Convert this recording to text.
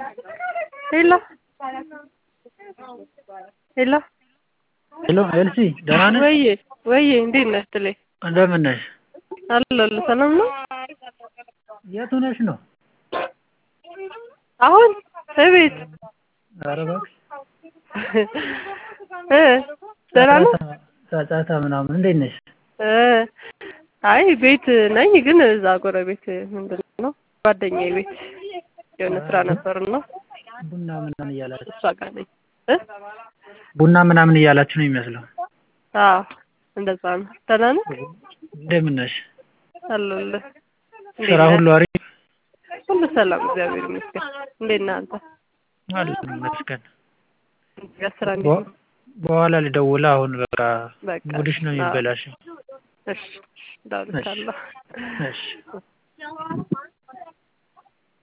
ሄሎ ሄሎ ሄሎ ኤልሲ ደህና ነሽ? ወዬ ወዬ እንዴት ነሽ ትሌ? እንደምን ነሽ? አለሁልህ ሰላም ነው? የት ሆነሽ ነው? አሁን እቤት ኧረ እባክሽ እ ደህና ነው? ጫጫታ ምናምን እንዴት ነሽ? እ አይ ቤት ነኝ ግን እዛ ጎረቤት ምንድን ነው ጓደኛዬ ቤት የሆነ ስራ ነበርና ቡና ምናምን እያላችሁ እሷ ጋር ነኝ እ ቡና ምናምን እያላችሁ ነው የሚመስለው። አዎ እንደዛ ነው። ደህና ነህ? እንደምን ነሽ? አለሁልህ። እንዴት ስራ ነህ? ሁሉ አሪፍ? ሁሉ ሰላም እግዚአብሔር ይመስገን። እንዴት ነህ አንተ? አለን ይመስገን። ያ ስራ እንዴት ነው? በኋላ ልደውል አሁን በቃ በቃ ሙድሽ ነው አዎ። የሚበላሸው። እሺ እደውልልሃለሁ። እሺ